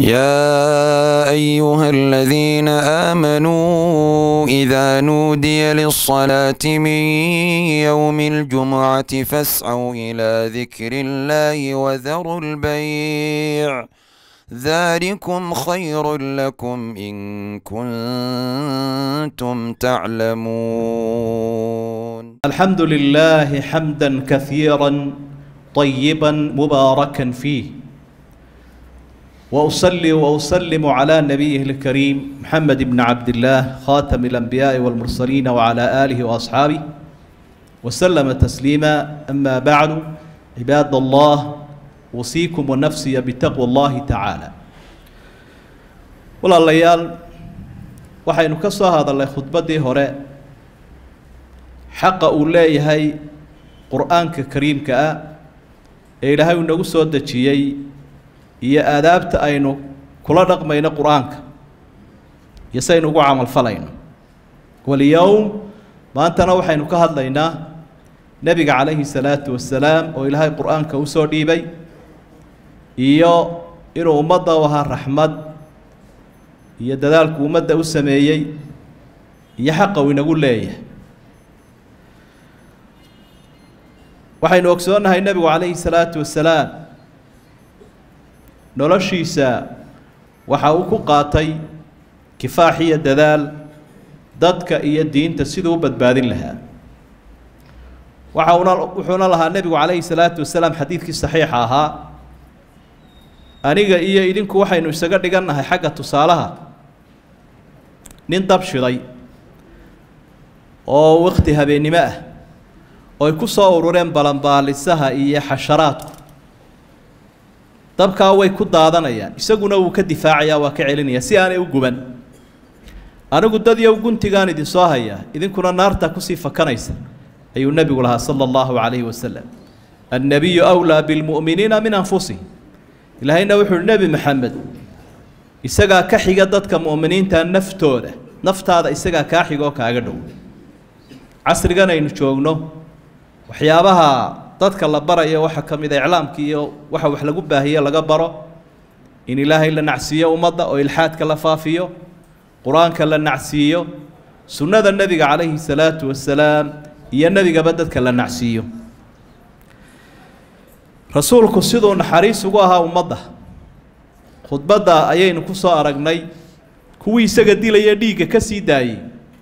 يا أيها الذين آمنوا إذا نودي للصلاة من يوم الجمعة فاسعوا إلى ذكر الله وذروا البيع ذلكم خير لكم إن كنتم تعلمون الحمد لله حمدا كثيرا طيبا مباركا فيه واصلي واسلم على نبيه الكريم محمد بن عبد الله خاتم الانبياء والمرسلين وعلى اله واصحابه وسلم تسليما اما بعد عباد الله اوصيكم ونفسي بتقوى الله تعالى walaalayaal waxaynu ka soo hadalnay khudbaddii hore xaqa uu leeyahay qur-aanka kariimka ah ee ilaahay uu nagu soo dejiyey iyo aadaabta aynu kula dhaqmayno qur-aanka iyo saynu ugu camalfalayno walyowm maantana waxaynu ka hadlaynaa nebiga calayhi salaatu wasalaam oo ilaahay qur-aanka usoo dhiibay iyo inuu ummadda u ahaa raxmad iyo dadaalku ummadda u sameeyey iyo xaqa uu inagu leeyahay waxaynu ogsoonnahay nebigu calayhi salaatu wasalaam noloshiisa waxa uu ku qaatay kifaax iyo dadaal dadka iyo diinta siduu u badbaadin lahaa waxa una wuxuuna lahaa nebigu calayhi salaatu wasalaam xadiidkii saxiixa ahaa aniga iyo idinku waxaynu isaga dhigannahay xagga tusaalaha nin dab shiday oo wakti habeennimo ah oo ay ku soo urureen balanbaalisaha iyo xasharaadku dabkaa way ku daadanayaan isaguna wuu ka difaacayaa waa ka celinaya si aanay u guban anigu dad yow guntigaan idinsoo hayaa idinkuna naartaa kusii fakanaysa ayuu nebigu lahaa sala allahu calayhi wasalam annabiyu wlaa bilmu'miniina min anfusihim ilaahayna wuxu uhi nebi maxamed isagaa ka xiga dadka mu'miniinta naftooda naftaada isagaa kaa xiga oo kaaga dhow casrigan aynu joogno waxyaabaha dadka la barayo waxaa ka mid a iclaamka iyo waxa wax lagu baahiye laga baro in ilaahay la nacsiiyo ummadda oo ilxaadka la faafiyo qur-aanka la nacsiiyo sunnada nebiga calayhi salaatu wasalaam iyo nebigaba dadka la nacsiiyo rasuulku siduu naxariis ugu ahaa ummadda khudbadda ayaynu ku soo aragnay kuwii isaga dilaya dhiigga ka sii daayey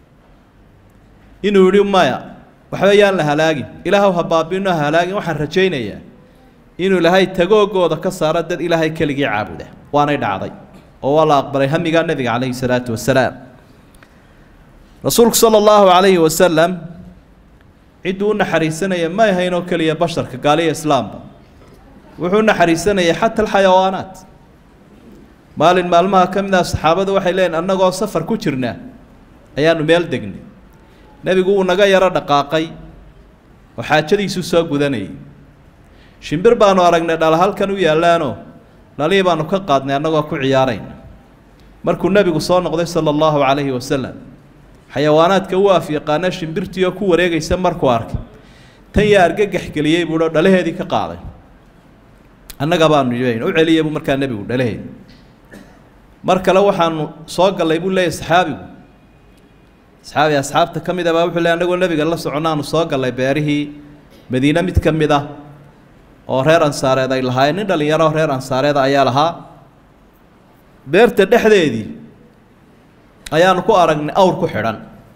inuu yidhi maya waxba yaan la halaagin ilaahw ha baabino ha halaagin waxaan rajaynayaa inuu ilaahay tagoogooda ka saaro dad ilaahay keligii caabuda waanay dhacday oo waa la aqbalay hamigaa nebiga calayhi salaatu wasalaam rasuulku sala allahu calayhi wasalam cidduu u naxariisanaya ma ahaynoo keliya basharka gaaliya islaamba wuxuu u naxariisanayay xata alxayawaanaat maalin maalmaha ka mid ah saxaabadu waxay leeyiin annagoo safar ku jirnaa ayaanu meel degnay nebigu wuu naga yaro dhaqaaqay oo xaajadiisuu soo gudanayay shimbir baanu aragnay dhala halkan u yaallaanoo dhalihii baanu ka qaadnay annagoo ku ciyaarayna markuu nebigu soo noqday sala allahu calayhi wasalam xayawaanaadka u af yaqaana shimbirtii oo ku wareegaysa markuu arkay tan yaa argagax geliyey buuo dhalaheedii ka qaaday annaga baanu yeyn u celiya buu markaa nebigu dhalaheedi mar kale waxaanu soo gallay buu leeyahy saxaabigu saxaabi asxaabta ka mid a baa wuxuu leey annagoo nebiga la soconaanu soo gallay beerihii madiine mid ka mid ah oo reer ansaareed ay lahaayeen nin dhallinyaro reer ansaareeda ayaa lahaa beerta dhexdeedii ayaanu ku aragnay awr ku xidhan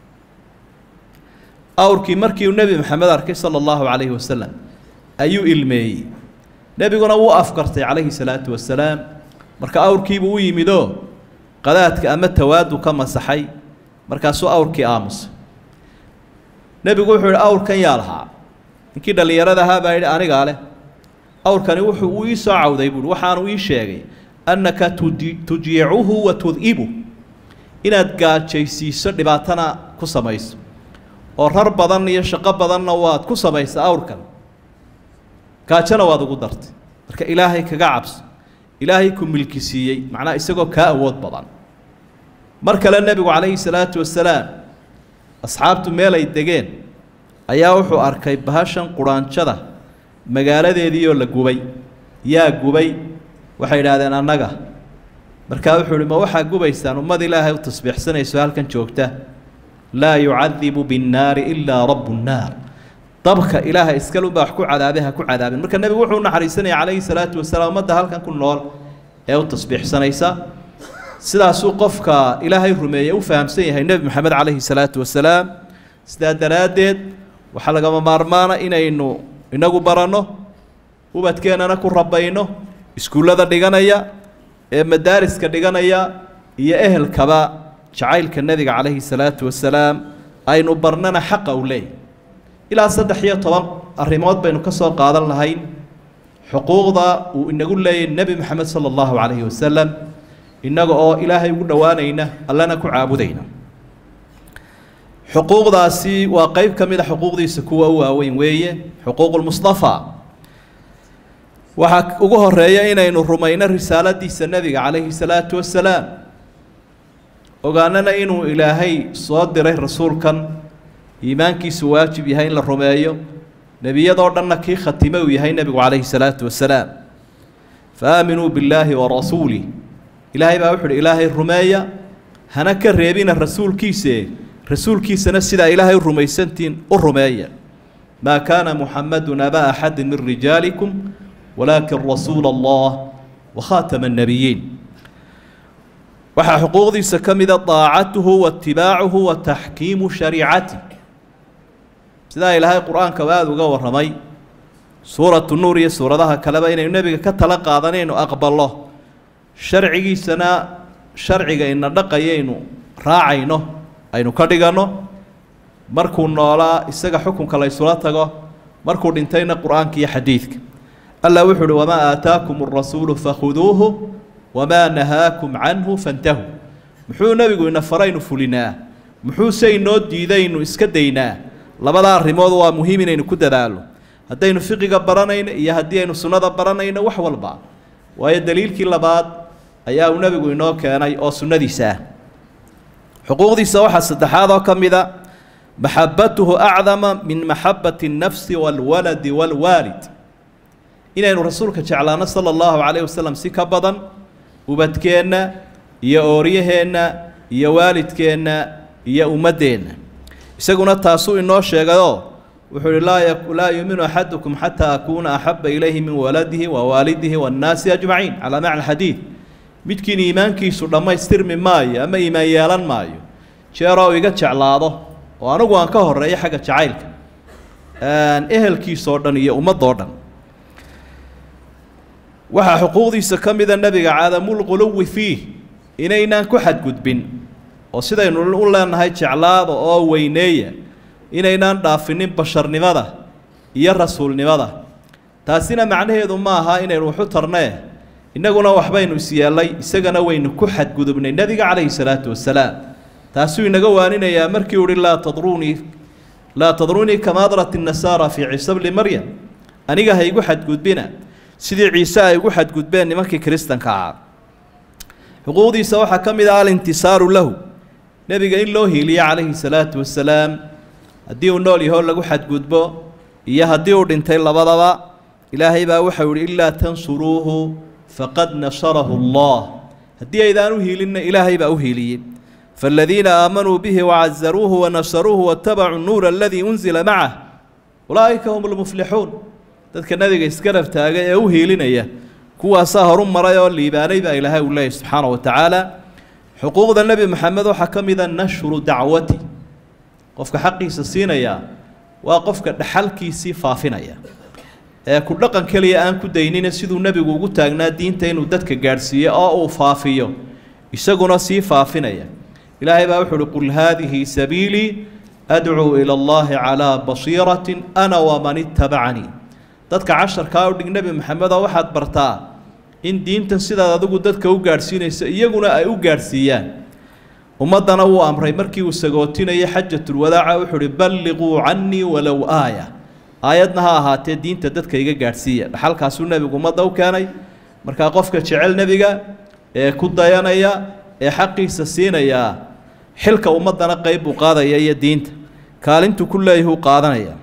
awrkii markii uu nebi maxamed arkay sala allahu calayhi wasalam ayuu ilmeeyey nebiguna wuu afkartay calayhi salaatu wasalaam marka awrkiibuu u yimidoo qadaadka ama tawaadu ka masaxay markaasuu awrkii aamusay nebigu wuxuu yihi awrkan yaa lahaa ninkii dhallinyarada ahaa baa yidhi anigaa leh awrkani wuxuu uu ii soo cawday buuhi waxaanu ii sheegay annaka tudi tujiicuhu wa tudibu inaad gaajaysiiso dhibaatana ku samayso oo rar badan iyo shaqo badanna waad ku samaysa awrkan gaajona waad ugu dartay marka ilaahay kaga cabso ilaahay ku milki siiyey macnaha isagoo kaa awood badan mar kale nebigu calayhi salaatu wasalaam asxaabtu meel ay degeen ayaa wuxuu arkay bahashan quraanjada magaaladeediioo la gubay yaa gubay waxay idhaahdeen annaga markaa wuxuu uhi ma waxaa gubaysaan ummad ilaahay u tasbiixsanayso halkan joogta laa yucadibu binnaari ilaa rabu nnaar dabka ilaahay iskalunbaa wax ku cadaabay ha ku cadaabin marka nebigu wuxuu u naxariisanaya calayhi salaatu wasalaam ummadda halkan ku nool ee u tasbiixsanaysa sidaasuu qofka ilaahay rumeeye u fahamsan yahay nebi moxamed calayhi salaatu wasalaam sidaa daraaddeed waxaa lagama maarmaana inaynu inagu baranno ubadkeennana ku rabayno iskuullada dhiganaya ee madaariska dhiganaya iyo ehelkaba jacaylka nebiga calayhi salaatu wasalaam aynu barnana xaqa u leeyahy ilaa saddex iyo toban arrimood baynu ka soo qaadan lahayn xuquuqda uu inagu leeyahy nebi moxamed sala allahu calayhi wasalam innaga oo ilaahay ugu dhowaanayna allana ku caabudayna xuquuqdaasi waa qeyb ka mid a xuquuqdiisa kuwa u waaweyn weeye xuquuqulmustafa waxaa ugu horeeya inaynu rumayno risaaladiisa nebiga calayhi salaatu wasalaam ogaanana inuu ilaahay soo diray rasuulkan iimaankiisu waajib yahay in la rumeeyo nebiyadoo dhanna kii khatime uu yahay nebigu calayhi salaatu wasalaam fa aaminuu billaahi wa rasuulih ilaahay baa wuxu uhi ilaahay rumeeya hana ka reebina rasuulkiise rasuulkiisana sidaa ilaahay rumaysantiin u rumeeya maa kaana muxamadun aba axadi min rijaalikum walaakin rasuula allah wakhaatama annabiyiin waxaa xuquuqdiisa ka mida daacatuhu waitibaacuhu wa taxkiimu shariicati sidaa ilaahay qur-aanka aada uga warramay suuratu nuur iyo suuradaha kaleba inaynu nebiga ka tala qaadanaynu aqballo sharcigiisana sharciga ina dhaqayaynu raacayno aynu ka dhiganno markuu noolaa isaga xukunka la ysula tago markuu dhintayna qur-aanka iyo xadiidka allah wuxuu uhi wamaa aataakum arasuulu fakhuduuhu wamaa nahaakum canhu fantahuu muxuu nebigu ina faraynu fulinaa muxuuse inoo diidaynu iska daynaa labada arrimood waa muhiim inaynu ku dadaalo haddaynu fiqiga baranayno iyo haddii aynu sunnada baranayno wax walba waayo daliilkii labaad ayaa uu nebigu inoo keenay oo sunnadiisa ah xuquuqdiisa waxaa saddexaad oo ka mida maxabatuhu acdama min maxabati الnafsi wاlwaladi wاlwaalid inaynu rasuulka jeclaano sala allahu calayh wasalam si ka badan ubadkeenna iyo ooryaheenna iyo waalidkeenna iyo ummaddeenna isaguna taasuu inoo sheegayoo wuxuu uhi laa laa yuuminu axadukum xataa akuuna axaba ilayhi min waladihi wa waalidihi waannaasi ajmaciin calaa macna xadiid midkiin iimaankiisu dhammaystirmi maayo ama iimaan yeelan maayo jeeroo iga jeclaado oo anigu aan ka horeeyo xagga jacaylka ehelkiisoo dhan iyo ummadoo dhan waxaa xuquuqdiisa ka mida nebiga cadamulquluwi fiih inaynaan ku xadgudbin oo sidaynu u leenahay jeclaada oo weyneeya inaynaan dhaafinin basharnimada iyo rasuulnimada taasina macnaheedu ma aha inaynu waxu tarnee innaguna waxbaynu isyeellay isagana waynu ku xadgudubnay nebiga calayhi salaatu wasalaam taasuu inaga waaninayaa markii uhi laa tadruunii laa tadruunii kama adrat innasaara fii ciise bni maryam aniga ha igu xadgudbina sidii ciise ay ugu xadgudbeen nimankii kiristanka ahaa xuquuqdiisa waxaa ka mid ah alintisaaru lahu nebiga in loo hiiliyo calayhi salaatu wasalaam haddii uu nool yahoo lagu xadgudbo iyo haddii uu dhintay labadaba ilaahay baa waxau yihi ilaa tansuruuhu faqad nasarahu allah haddii aydaan u hiilinna ilaahay baa u hiiliyey فالذين آمنوا به وعزروه ونصروه واتبعوا النور الذي أنزل معه أولئك هم المفلحون dadka nabiga isgarab taaga ee u hiilinaya kuwaasaa horu maray oo liibaanay baa ilaahay uu leeyahy subxaana wa tacaala xuquuqda nebi moxamed waxaa ka mida nashru dacwati qofka xaqiisa siinaya waa qofka dhaxalkiisii faafinaya ee ku dhaqan keliya aan ku daynina siduu nebigu ugu taagnaa diinta inuu dadka gaadhsiiyo oo uu faafiyo isaguna sii faafinaya ilaahay baa wuxu uhi qul haadihi sabiilii adcuu ila allahi calaa basiiratin ana waman ittabacanii dadka casharkaa u dhig nebi maxamedoo waxaad bartaa in diintan sidaad adigu dadka u gaadhsiinayso iyaguna ay u gaadhsiiyaan ummaddana wuu amray markii uu sagootinayay xajatulwadaaca wuxuu uhi balliquu cannii walow aaya aayadna ha ahaatee diinta dadka iga gaadhsiiya dhaxalkaasuu nebigu ummadda u keenay markaa qofka jecel nebiga ee ku dayanaya ee xaqiisa siinaya xilka ummaddana qeyb buu qaadaya iyo diinta kaalintuu ku leeyahuu qaadanaya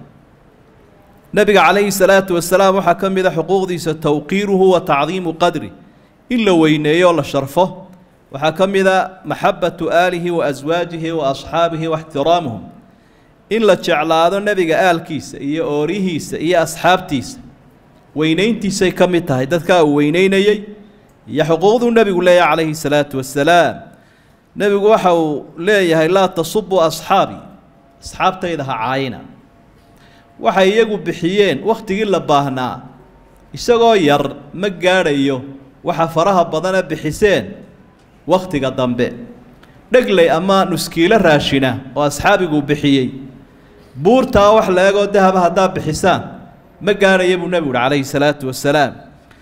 nebiga calayhi salaatu wasalaam waxaa ka mid a xuquuqdiisa towqiiruhu wa tacdiimu qadri in la weyneeyo oo la sharfo waxaa ka mid a maxabatu aalihi wa aswaajihi wa asxaabihi wa ixtiraamuhum in la jeclaado nebiga aalkiisa iyo oorihiisa iyo asxaabtiisa weynayntiisay ka mid tahay dadkaa uu weyneynayey iyo xuquuqduu nebigu leeyahay calayhi salaatu wasalaam nebigu waxa uu leeyahay laa tasubuu asxaabii asxaabtayda ha caayina waxay iyagu bixiyeen wakhtigii la baahnaa isagoo yar ma gaadhayo waxa faraha badana bixiseen wakhtiga dambe dhegley ama nuskiilo raashina oo asxaabiguu bixiyey buurtaa wax la egoo dahaba haddaa bixisaan ma gaadhaya buu nebigu uhi calayhi salaatu wasalaam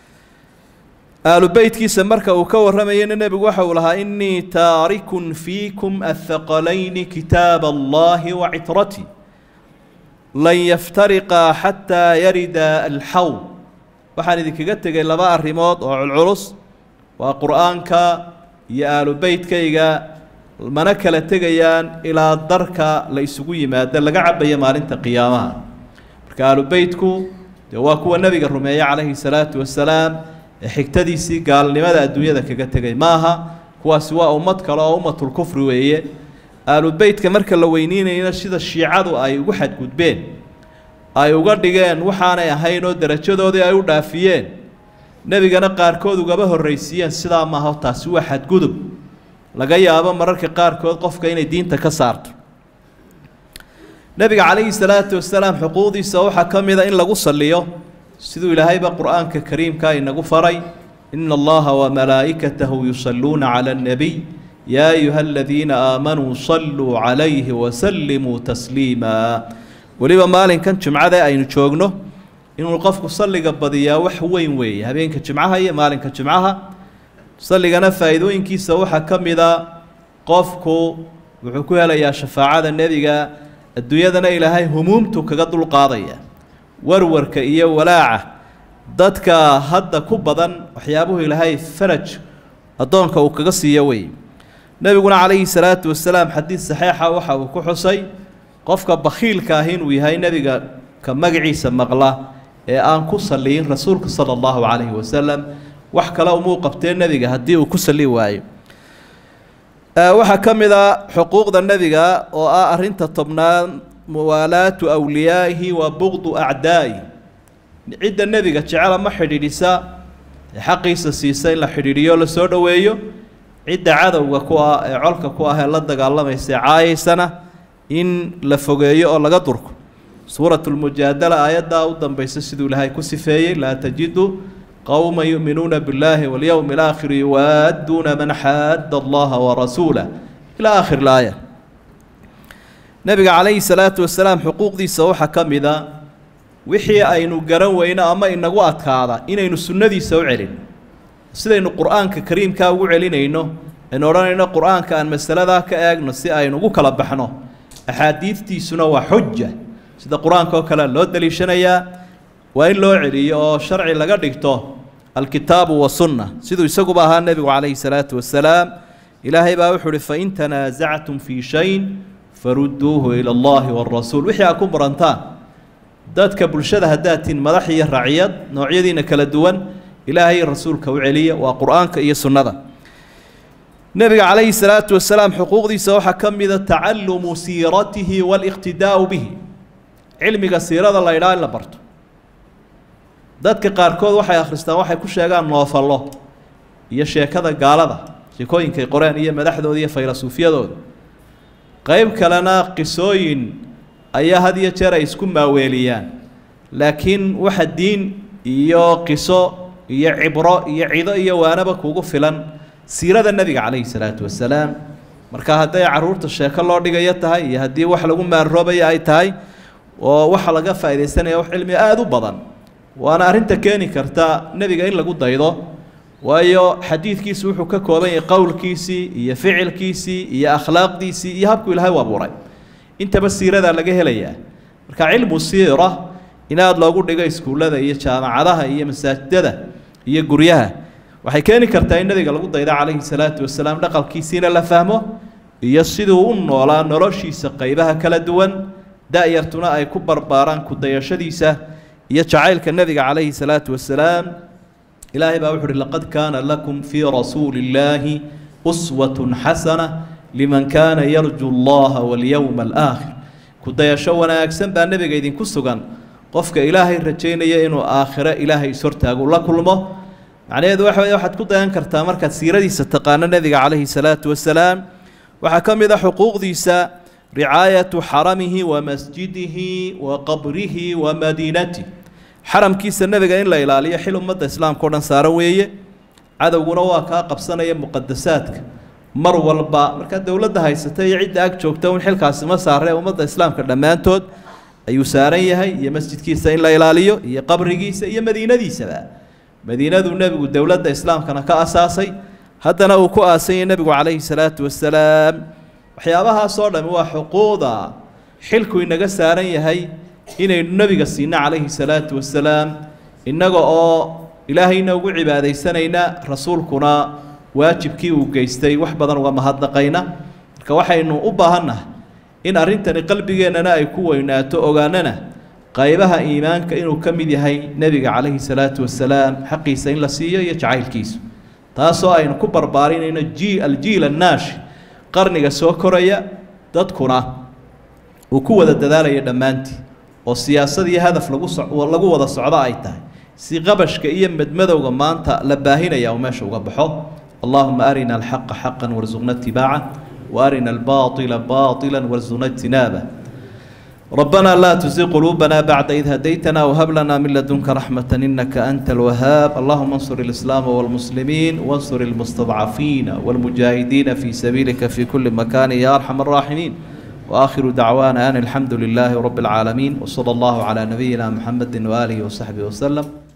aalu beytkiisa marka uu ka warramayana nebigu waxa uu lahaa innii taarikun fiikum athaqalayni kitaaba allahi wa citratii lan yaftariqaa xataa yarida alxawl waxaan idinkaga tegay laba arrimood oo culculus waa qur-aanka iyo aalu beytkayga mana kala tegayaan ilaa darka la isugu yimaado laga cabayo maalinta qiyaamaha marka aalu beytku dee waa kuwa nebiga rumeeye calayhi salaatu wasalaam ee xigtadiisii gaalnimada adduunyada kaga tegay maaha kuwaasi waa ummad kale oo ummatulkufri weeye aalu beytka marka la weyneynayna sida shiicadu ay ugu xadgudbeen ay uga dhigeen waxaanay ahayn oo derajadoodii ay u dhaafiyeen nebigana qaarkood ugaba horraysiiyeen sidaa maaha taasi waa xadgudub laga yaabo mararka qaarkood qofka inay diinta ka saarto nebiga calayhi salaatu wasalaam xuquuqdiisa waxaa ka mid a in lagu salliyo siduu ilaahayba qur-aanka kariimka inagu faray ina allaha wamalaa'ikatahu yusalluuna cala annabiy yaa ayuha aladiina aamanuu salluu calayhi wasallimuu tasliima weliba maalinkan jimcada aynu joogno inuu qofku salliga badiyaa wax weyn weeye habeenka jimcaha iyo maalinka jimcaha salligana faa'iidooyinkiisa waxaa ka mida qofku wuxuu ku helayaa shafaacada nebiga adduunyadana ilaahay humuumtu kaga dulqaadaya warwarka iyo walaaca dadka hadda ku badan waxyaabuhu ilaahay faraj addoonka uu kaga siiyo wey nebiguna calayhi salaatu wasalaam xadiid saxiixa waxa uu ku xusay qofka bakhiilka ah inuu yahay nebiga ka magaciisa maqla ee aan ku saliyin rasuulka sala allahu calayhi wasalam wax kale umuu qabtee nebiga haddii uu ku sali waayo waxaa ka mid a xuquuqda nebiga oo ah arrinta tobnaad muwaalaatu awliyaa'ihi wa buqdu acdaa'i cidda nebiga jecela ma xidhiidhisa ee xaqiisa siisa in la xidhiidhiyo la soo dhoweeyo cidda cadowga ku ah ee colka ku ah ee la dagaalamaysa ee caayaysana in la fogeeyo oo laga durko suuratu lmujaadala aayaddaa u dambaysa siduu ilaahay ku sifeeyey laa tajidu qowma yu'minuuna biاllaahi walyowmi alaakhiri yuwaadduuna man xaadda allaha warasuulah ilaa aakhir laaya nebiga calayhi salaatu wasalaam xuquuqdiisa waxaa ka mid a wixii aynu garan weyno ama inagu adkaada inaynu sunnadiisa u celin sidaynu qur-aanka kariimkaa ugu celinayno aynu odhanayno qur-aanka aan masaladaa ka eegno si aynu ugu kala baxno axaadiidtiisuna waa xuja sida qur-aanka oo kale loo daliishanayaa waa in loo celiyo oo sharci laga dhigto alkitaabu wasunna siduu isaguba ahaa nebigu calayhi salaatu wasalaam ilaahay baa wuxuu uhi fain tanaasactum fii shayin farudduuhu ila allahi waarasuul wixii aad ku murantaan dadka bulshada haddaad tihin madax iyo raciyad noocyadiina kala duwan ilaahay rasuulka u celiya waa qur-aanka iyo sunnada nebiga calayhi salaatu wasalaam xuquuqdiisa waxaa ka mida tacalumu siiratihi waaliqtidaa'u bihi cilmiga siirada la ydhaa in la barto dadka qaarkood waxay akhristaan waxay ku sheegaan noofallo iyo sheekada gaalada sheekooyinkay qoreen iyo madaxdooda iyo faylasuufyadooda qeyb kalena qisooyin ayaa had iyo jeer ay isku maaweeliyaan laakiin waxa diin iyo qiso iyo cibro iyo cido iyo waanaba kugu filan siirada nebiga calayhi salaatu wasalaam marka hadday carruurta sheeko loo dhigayo tahay iyo haddii wax lagu maarroobaya ay tahay oo waxa laga faaidaysanaya wax cilmi aada u badan waana arrinta keeni karta nebiga in lagu daydo waayo xadiidkiisu wuxuu ka kooban yahay qowlkiisii iyo ficilkiisii iyo akhlaaqdiisii iyo habkuu ilaahay u abuuray intaba siiradaa laga helayaa marka cilmu siira in aada loogu dhigo iskuullada iyo jaamacadaha iyo masaajidada iyo guryaha waxay keeni kartaa in nebiga lagu daydo calayhi salaatu wasalaam dhaqalkiisiina la fahmo iyo siduu u noolaa noloshiisa qeybaha kala duwan da-yartuna ay ku barbaaraan ku dayashadiisa iyo jacaylka nebiga calayhi salaatu wasalaam ilaahay baa wuxu uhi laqad kaana lakum fii rasuuli illaahi uswatun xasana liman kaana yarju allaha walyowma alaakhir ku-dayasho wanaagsan baa nebiga idinku sugan qofka ilaahay rajaynaya inuu aakhiro ilaahay ishortaago la kulmo macnaheedu waxa wey waxaad ku dayan kartaa markaad siiradiisa taqaano nebiga calayhi salaatu wasalaam waxaa ka mid a xuquuqdiisa ricaayatu xaramihi wa masjidihi wa qabrihi wa madiinatih xaramkiisa nebiga in la ilaaliyo xil ummadda islaamka o dhan saaran weeye cadowguna waa kaa qabsanaya muqadasaadka mar walba markaa dowladda haysata iyo cidda ag joogta un xilkaasi ma saaree ummadda islaamka dhammaantood ayuu saaran yahay iyo masjidkiisa in la ilaaliyo iyo qabrigiisa iyo madiinadiisaba madiinaduu nebigu dowladda islaamkana ka asaasay haddana uu ku aasanyay nebigu calayhi salaatu wasalaam waxyaabahaasoo dhami waa xuquuqda xilku inaga saaran yahay inaynu nebiga siino calayhi salaatu wasalaam innaga oo ilaahayna ugu cibaadaysanayna rasuulkuna waajibkii uu geystay wax badan uga mahadnaqayna marka waxaynu u baahannahay in arrintani qalbigeennana ay ku weynaato ogaanana qaybaha iimaanka inuu ka mid yahay nebiga calayhi salaatu wasalaam xaqiisa in la siiyo iyo jacaylkiisu taasoo aynu ku barbaarinayno ji aljiil annaashi qarniga soo koraya dadkuna uu ku wada dadaalaya dhammaantii oo siyaasad iyo hadaf lagu so lagu wada socdo ay tahay si qabashka iyo madmadowga maanta la baahinaya uu meesha uga baxo allahuma arina alxaqa xaqan warsuqna itibaaca وارنا الباطل باطلا وارزقنا اجتنابه ربنا لا تزغ قلوبنا بعد إذ هديتنا وهب لنا من لدنك رحمة إنك أنت الوهاب اللهم انصر الإسلام والمسلمين وانصر المستضعفين والمجاهدين في سبيلك في كل مكان يا أرحم الراحمين وآخر دعوانا أن الحمد لله رب العالمين وصلى الله على نبينا محمد وآله وصحبه وسلم